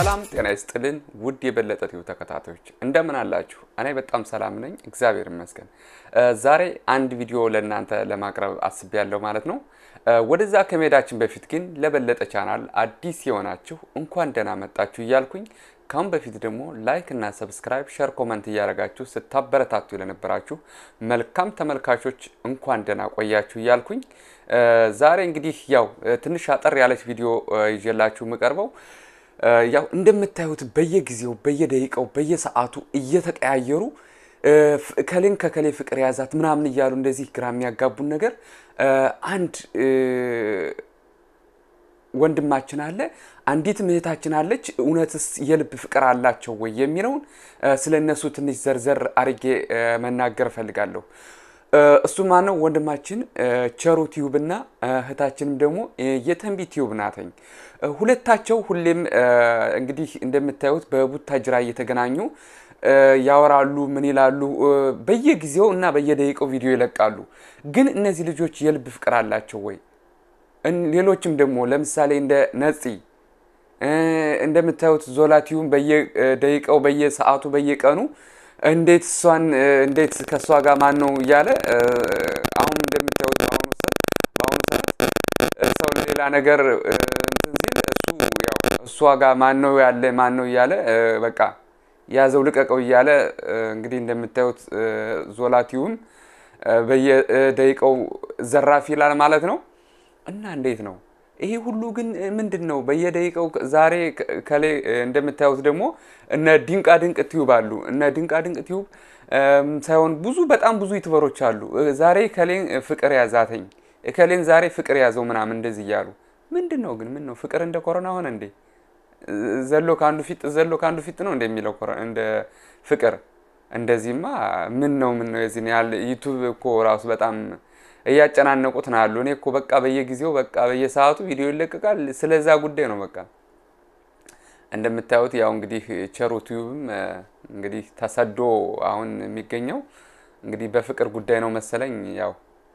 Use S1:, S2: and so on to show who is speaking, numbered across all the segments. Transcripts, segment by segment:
S1: ሰላም ጤና ይስጥልን ውድ የበለጠ ቲዩብ ተከታታዮች እንደምን አላችሁ? እኔ በጣም ሰላም ነኝ፣ እግዚአብሔር ይመስገን። ዛሬ አንድ ቪዲዮ ለእናንተ ለማቅረብ አስቤያለሁ ማለት ነው። ወደዛ ከመሄዳችን በፊት ግን ለበለጠ ቻናል አዲስ የሆናችሁ እንኳን ደህና መጣችሁ እያልኩኝ ካሁን በፊት ደግሞ ላይክ እና ሰብስክራይብ፣ ሸር፣ ኮመንት እያደረጋችሁ ስታበረታቱ ለነበራችሁ መልካም ተመልካቾች እንኳን ደህና ቆያችሁ እያልኩኝ ዛሬ እንግዲህ ያው ትንሽ አጠር ያለች ቪዲዮ ይዤላችሁ የምቀርበው ያው እንደምታዩት በየጊዜው በየደቂቃው በየሰዓቱ እየተቀያየሩ ከሌን ከከሌ ፍቅር የያዛት ምናምን እያሉ እንደዚህ ግራ የሚያጋቡን ነገር አንድ ወንድማችን አለ፣ አንዲት እህታችን አለች። እውነትስ የልብ ፍቅር አላቸው ወይ የሚለውን ስለ እነሱ ትንሽ ዘርዘር አርጌ መናገር እፈልጋለሁ። እሱ ማነው? ወንድማችን ቸሩ ቲዩብ እና እህታችንም ደግሞ የተንቢ ቲዩብ ናተኝ። ሁለታቸው ሁሌም እንግዲህ እንደምታዩት በቡታጅራ እየተገናኙ ያወራሉ። ምን ይላሉ? በየጊዜው እና በየደቂቃው ቪዲዮ ይለቃሉ። ግን እነዚህ ልጆች የልብ ፍቅር አላቸው ወይ? ሌሎችም ደግሞ ለምሳሌ እንደ ነፂ እንደምታዩት ዞላቲዩም በየደቂቃው በየሰዓቱ በየቀኑ እንዴት እሷን እንዴት ከእሷ ጋር ማን ነው እያለ አሁን እንደምታዩት በአሁኑ ሰዓት በአሁኑ ሰዓት ሰው ሌላ ነገር እንትን ሲል እሱ ያው እሷ ጋር ማን ነው ያለ ማን ነው እያለ በቃ ያዘው ልቀቀው እያለ እንግዲህ እንደምታዩት ዞላቲዩም በየደቂቃው ዘራፍ ይላል ማለት ነው። እና እንዴት ነው ይሄ ሁሉ ግን ምንድን ነው? በየደቂቃው ዛሬ ከሌ እንደምታዩት ደግሞ እነ ድንቃ ድንቅ ቲዩብ አሉ። እነ ድንቃ ድንቅ ቲዩብ ሳይሆን ብዙ በጣም ብዙ ዩቱበሮች አሉ። ዛሬ ከሌን ፍቅር ያዛተኝ ከሌን ዛሬ ፍቅር ያዘው ምናምን እንደዚህ እያሉ ምንድን ነው ግን ምን ነው ፍቅር እንደ ኮሮና ሆነ እንዴ? ዘሎ ከአንዱ ፊት ዘሎ ከአንዱ ፊት ነው እንደሚለው እንደ ፍቅር እንደዚህማ ምን ነው ምን ነው የዚህን ያህል ዩቱብ እኮ ራሱ በጣም እያጨናነቁት ነው ያሉ። እኔ እኮ በቃ በየጊዜው በቃ በየሰዓቱ ቪዲዮ ይለቀቃል። ስለዛ ጉዳይ ነው በቃ እንደምታዩት ያው እንግዲህ ቸሩ ቲዩብም እንግዲህ ተሰዶ አሁን የሚገኘው እንግዲህ በፍቅር ጉዳይ ነው መሰለኝ። ያው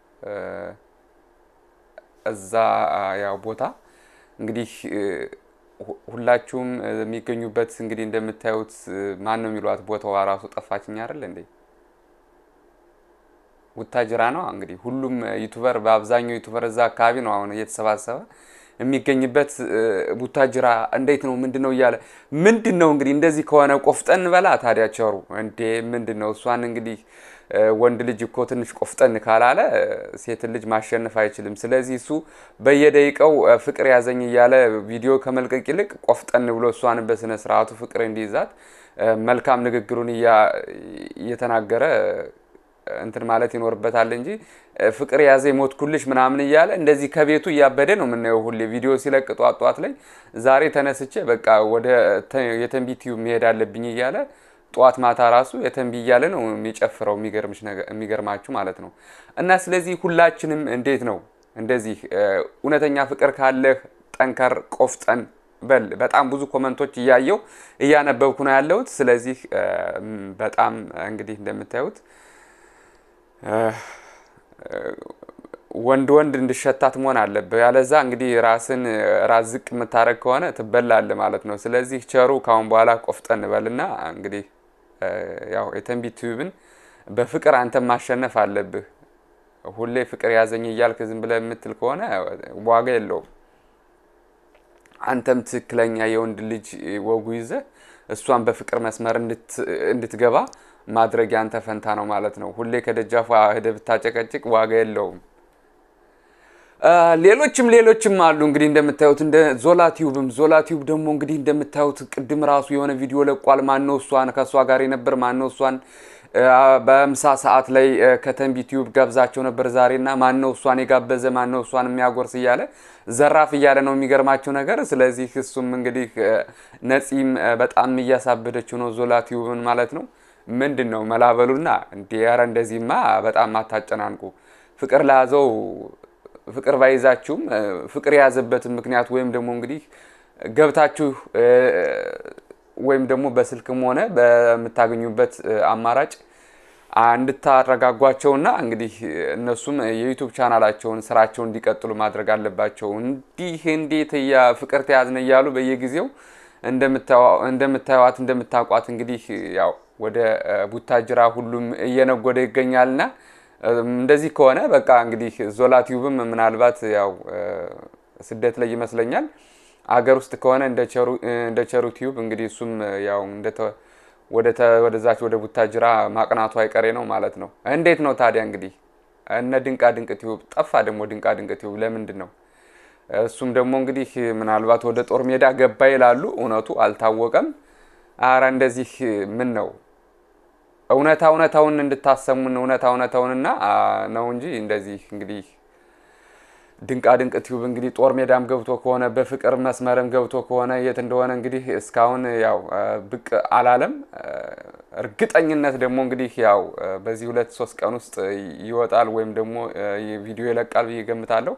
S1: እዛ ያው ቦታ እንግዲህ ሁላችሁም የሚገኙበት እንግዲህ እንደምታዩት ማን ነው የሚሏት ቦታዋ ራሱ ጠፋችኝ አይደል እንዴ? ቡታጅራ ነው እንግዲህ ሁሉም ዩቱበር በአብዛኛው ዩቱበር እዛ አካባቢ ነው አሁን እየተሰባሰበ የሚገኝበት ቡታጅራ። እንዴት ነው ምንድን ነው እያለ ምንድን ነው እንግዲህ እንደዚህ ከሆነ ቆፍጠን በላ ታዲያ ቸሩ እንዴ ምንድን ነው እሷን እንግዲህ ወንድ ልጅ እኮ ትንሽ ቆፍጠን ካላለ ሴትን ልጅ ማሸነፍ አይችልም። ስለዚህ እሱ በየደቂቃው ፍቅር ያዘኝ እያለ ቪዲዮ ከመልቀቅ ይልቅ ቆፍጠን ብሎ እሷን በስነ ስርዓቱ ፍቅር እንዲይዛት መልካም ንግግሩን እየተናገረ እንትን ማለት ይኖርበታል እንጂ ፍቅር ያዘ ሞትኩልሽ ምናምን እያለ እንደዚህ ከቤቱ እያበደ ነው የምናየው ሁሌ ቪዲዮ ሲለቅ ጧት ጧት ላይ ዛሬ ተነስቼ በቃ ወደ የተንቢ ቲዩብ መሄድ አለብኝ እያለ ጠዋት ማታ ራሱ የተንቢ እያለ ነው የሚጨፍረው። የሚገርማችሁ ማለት ነው። እና ስለዚህ ሁላችንም እንዴት ነው እንደዚህ እውነተኛ ፍቅር ካለህ ጠንከር ቆፍጠን በል። በጣም ብዙ ኮመንቶች እያየው እያነበብኩ ነው ያለሁት። ስለዚህ በጣም እንግዲህ እንደምታዩት ወንድ ወንድ እንድሸታት መሆን አለብህ። ያለዛ እንግዲህ ራስን ራስ ዝቅ የምታደርግ ከሆነ ትበላለህ ማለት ነው። ስለዚህ ቸሩ ካሁን በኋላ ቆፍጠን በልና እንግዲህ ያው የተንቢ ቲዩብን በፍቅር አንተም ማሸነፍ አለብህ። ሁሌ ፍቅር ያዘኝ እያልክ ዝም ብለህ የምትል ከሆነ ዋጋ የለውም። አንተም ትክክለኛ የወንድ ልጅ ወጉ ይዘህ እሷን በፍቅር መስመር እንድትገባ ማድረግ ያንተ ፈንታ ነው ማለት ነው። ሁሌ ከደጃፏ ሄደህ ብታጨቀጭቅ ዋጋ የለውም። ሌሎችም ሌሎችም አሉ እንግዲህ እንደምታዩት እንደ ዞላ ቲዩብም ዞላ ቲዩብ ደግሞ እንግዲህ እንደምታዩት ቅድም ራሱ የሆነ ቪዲዮ ለቋል። ማነው እሷን ከእሷ ጋር የነበር ማነው እሷን በምሳ ሰዓት ላይ ከተንቢ ቲዩብ ጋብዛቸው ነበር ዛሬና ማነው እሷን የጋበዘ ማነው እሷን የሚያጎርስ እያለ ዘራፍ እያለ ነው የሚገርማቸው ነገር። ስለዚህ እሱም እንግዲህ ነፂም በጣም እያሳበደችው ነው ዞላ ቲዩብን ማለት ነው። ምንድን ነው መላበሉና እንዲ ኧረ እንደዚህማ በጣም አታጨናንቁ። ፍቅር ለያዘው ፍቅር ባይዛችሁም ፍቅር የያዘበትን ምክንያት ወይም ደግሞ እንግዲህ ገብታችሁ ወይም ደግሞ በስልክም ሆነ በምታገኙበት አማራጭ እንድታረጋጓቸውና እንግዲህ እነሱም የዩቱብ ቻናላቸውን ስራቸውን እንዲቀጥሉ ማድረግ አለባቸው። እንዲህ እንዴት እያ ፍቅር ተያዝነ እያሉ በየጊዜው እንደምታዩዋት እንደምታውቋት እንግዲህ ያው ወደ ቡታጅራ ሁሉም እየነጎደ ይገኛልና እንደዚህ ከሆነ በቃ እንግዲህ ዞላ ቲዩብም ምናልባት ያው ስደት ላይ ይመስለኛል። አገር ውስጥ ከሆነ እንደ ቸሩ ቲዩብ እንግዲህ እሱም ያው ወደዛች ወደ ቡታጅራ ማቅናቱ አይቀሬ ነው ማለት ነው። እንዴት ነው ታዲያ እንግዲህ እነ ድንቃ ድንቅ ቲዩብ ጠፋ። ደግሞ ድንቃ ድንቅ ቲዩብ ለምንድን ነው? እሱም ደግሞ እንግዲህ ምናልባት ወደ ጦር ሜዳ ገባ ይላሉ። እውነቱ አልታወቀም። አረ እንደዚህ ምን ነው እውነታ እውነታውን እንድታሰሙን እውነታ እውነታውንና ነው እንጂ እንደዚህ እንግዲህ ድንቃ ድንቅ ቲዩብ እንግዲህ ጦር ሜዳም ገብቶ ከሆነ በፍቅር መስመርም ገብቶ ከሆነ የት እንደሆነ እንግዲህ እስካሁን ያው ብቅ አላለም። እርግጠኝነት ደግሞ እንግዲህ ያው በዚህ ሁለት ሶስት ቀን ውስጥ ይወጣል ወይም ደግሞ ቪዲዮ ይለቃል ብዬ ገምታለሁ።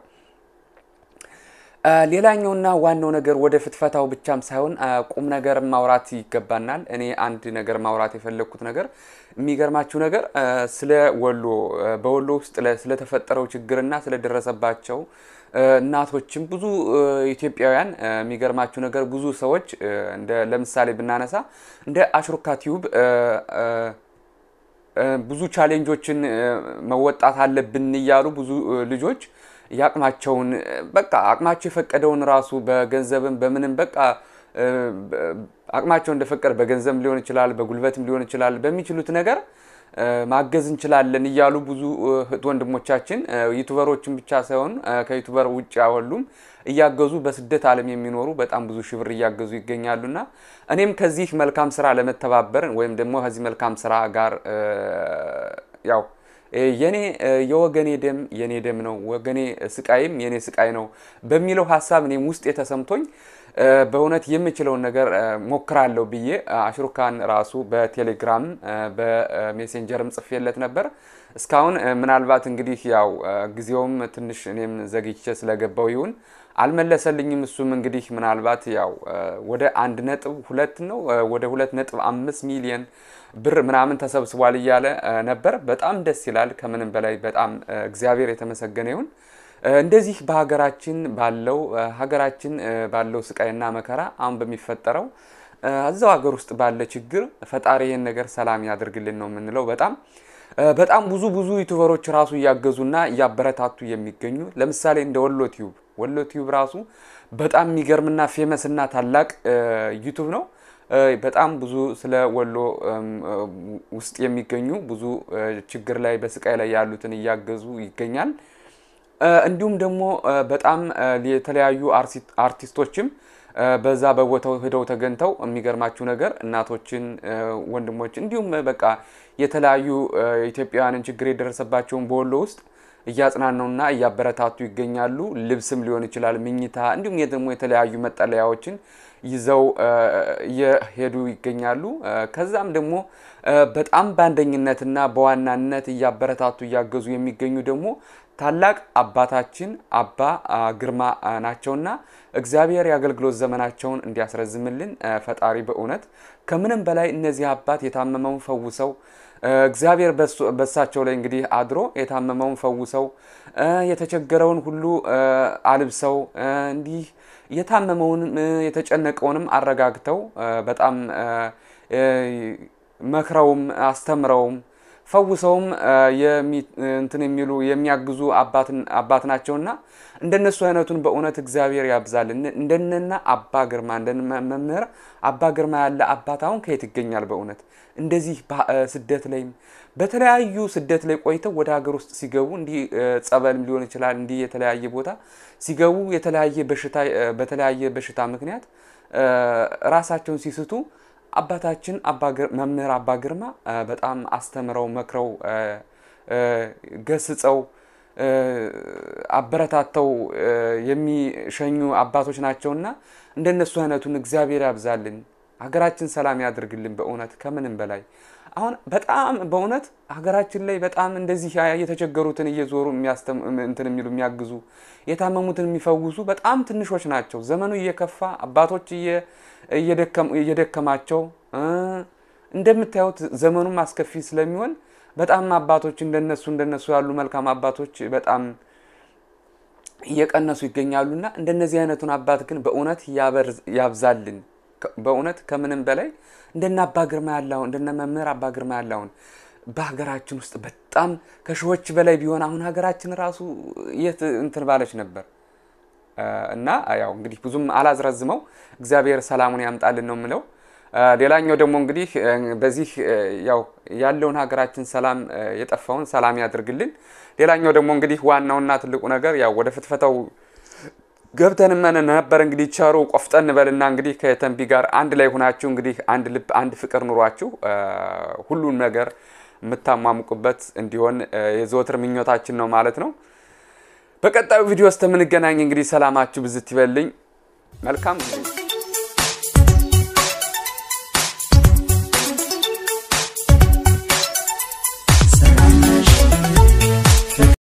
S1: ሌላኛውና ዋናው ነገር ወደ ፍትፈታው ብቻም ሳይሆን ቁም ነገር ማውራት ይገባናል። እኔ አንድ ነገር ማውራት የፈለግኩት ነገር የሚገርማችሁ ነገር ስለ ወሎ በወሎ ውስጥ ስለተፈጠረው ችግርና ስለደረሰባቸው እናቶችም ብዙ ኢትዮጵያውያን የሚገርማችሁ ነገር ብዙ ሰዎች እንደ ለምሳሌ ብናነሳ እንደ አሽሩካ ቲዩብ ብዙ ቻሌንጆችን መወጣት አለብን እያሉ ብዙ ልጆች የአቅማቸውን በቃ አቅማቸው የፈቀደውን ራሱ በገንዘብም በምንም በቃ አቅማቸው እንደፈቀደ በገንዘብ ሊሆን ይችላል፣ በጉልበትም ሊሆን ይችላል። በሚችሉት ነገር ማገዝ እንችላለን እያሉ ብዙ እህት ወንድሞቻችን ዩቱበሮችን ብቻ ሳይሆን ከዩቱበር ውጭ ያሉም እያገዙ በስደት ዓለም የሚኖሩ በጣም ብዙ ሺህ ብር እያገዙ ይገኛሉና እኔም ከዚህ መልካም ስራ ለመተባበር ወይም ደግሞ ከዚህ መልካም ስራ ጋር ያው የኔ የወገኔ ደም የኔ ደም ነው፣ ወገኔ ስቃይም የኔ ስቃይ ነው በሚለው ሀሳብ እኔም ውስጥ የተሰምቶኝ በእውነት የምችለውን ነገር ሞክራለሁ ብዬ አሽሩካን ራሱ በቴሌግራም በሜሴንጀርም ጽፌለት ነበር። እስካሁን ምናልባት እንግዲህ ያው ጊዜውም ትንሽ እኔም ዘግቼ ስለገባው ይሁን አልመለሰልኝም። እሱም እንግዲህ ምናልባት ያው ወደ አንድ ነጥብ ሁለት ነው ወደ ሁለት ነጥብ አምስት ሚሊየን ብር ምናምን ተሰብስቧል እያለ ነበር። በጣም ደስ ይላል። ከምንም በላይ በጣም እግዚአብሔር የተመሰገነ ይሁን። እንደዚህ በሀገራችን ባለው ሀገራችን ባለው ስቃይና መከራ አሁን በሚፈጠረው እዛው ሀገር ውስጥ ባለ ችግር ፈጣሪ ይህን ነገር ሰላም ያደርግልን ነው የምንለው። በጣም በጣም ብዙ ብዙ ዩቱበሮች ራሱ እያገዙና እያበረታቱ የሚገኙ ለምሳሌ እንደ ወሎ ቲዩብ ወሎ ቲዩብ ራሱ በጣም የሚገርምና ፌመስና ታላቅ ዩቱብ ነው። በጣም ብዙ ስለ ወሎ ውስጥ የሚገኙ ብዙ ችግር ላይ በስቃይ ላይ ያሉትን እያገዙ ይገኛል። እንዲሁም ደግሞ በጣም የተለያዩ አርቲስቶችም በዛ በቦታው ሄደው ተገኝተው የሚገርማችሁ ነገር እናቶችን፣ ወንድሞች እንዲሁም በቃ የተለያዩ ኢትዮጵያውያንን ችግር የደረሰባቸውን በወሎ ውስጥ እያጽናኑና እያበረታቱ ይገኛሉ። ልብስም ሊሆን ይችላል፣ ምኝታ እንዲሁም ደግሞ የተለያዩ መጠለያዎችን ይዘው እየሄዱ ይገኛሉ። ከዛም ደግሞ በጣም በአንደኝነትና በዋናነት እያበረታቱ እያገዙ የሚገኙ ደግሞ ታላቅ አባታችን አባ ግርማ ናቸውና እግዚአብሔር የአገልግሎት ዘመናቸውን እንዲያስረዝምልን ፈጣሪ በእውነት ከምንም በላይ እነዚህ አባት የታመመውን ፈውሰው እግዚአብሔር በሳቸው ላይ እንግዲህ አድሮ የታመመውን ፈውሰው የተቸገረውን ሁሉ አልብሰው እንዲህ የታመመውንም የተጨነቀውንም አረጋግተው በጣም መክረውም አስተምረውም ፈውሰውም እንትን የሚሉ የሚያግዙ አባት ናቸውና እንደነሱ አይነቱን በእውነት እግዚአብሔር ያብዛልን። እንደነና አባ ግርማ እንደ መምህር አባ ግርማ ያለ አባት አሁን ከየት ይገኛል? በእውነት እንደዚህ ስደት ላይም በተለያዩ ስደት ላይ ቆይተው ወደ ሀገር ውስጥ ሲገቡ እንዲህ ጸበልም ሊሆን ይችላል እንዲህ የተለያየ ቦታ ሲገቡ የተለያየ በሽታ በተለያየ በሽታ ምክንያት ራሳቸውን ሲስቱ አባታችን መምህር አባ ግርማ በጣም አስተምረው መክረው ገስጸው አበረታተው የሚሸኙ አባቶች ናቸውና እንደነሱ አይነቱን እግዚአብሔር ያብዛልን፣ ሀገራችን ሰላም ያድርግልን። በእውነት ከምንም በላይ አሁን በጣም በእውነት ሀገራችን ላይ በጣም እንደዚህ የተቸገሩትን እየዞሩ እንትን የሚሉ የሚያግዙ የታመሙትን የሚፈውሱ በጣም ትንሾች ናቸው። ዘመኑ እየከፋ አባቶች እየደከማቸው እንደምታዩት ዘመኑም አስከፊ ስለሚሆን በጣም አባቶች እንደነሱ እንደነሱ ያሉ መልካም አባቶች በጣም እየቀነሱ ይገኛሉና እንደነዚህ አይነቱን አባት ግን በእውነት ያብዛልን። በእውነት ከምንም በላይ እንደነ አባ ግርማ ያለውን እንደነ መምህር አባ ግርማ ያለውን በሀገራችን ውስጥ በጣም ከሺዎች በላይ ቢሆን አሁን ሀገራችን ራሱ የት እንትን ባለች ነበር። እና ያው እንግዲህ ብዙም አላዝረዝመው፣ እግዚአብሔር ሰላሙን ያምጣልን ነው የምለው። ሌላኛው ደግሞ እንግዲህ በዚህ ያው ያለውን ሀገራችን ሰላም የጠፋውን ሰላም ያድርግልን። ሌላኛው ደግሞ እንግዲህ ዋናውና ትልቁ ነገር ያው ወደ ፍትፈታው ገብተን መን ነበር እንግዲህ ቸሩ ቆፍጠን በልና እንግዲህ ከተንቢ ጋር አንድ ላይ ሆናችሁ እንግዲህ አንድ ልብ አንድ ፍቅር ኑሯችሁ ሁሉን ነገር የምታሟሙቁበት እንዲሆን የዘወትር ምኞታችን ነው ማለት ነው። በቀጣዩ ቪዲዮ ውስጥ የምንገናኝ እንግዲህ ሰላማችሁ ብዝት ይበልኝ። መልካም ጊዜ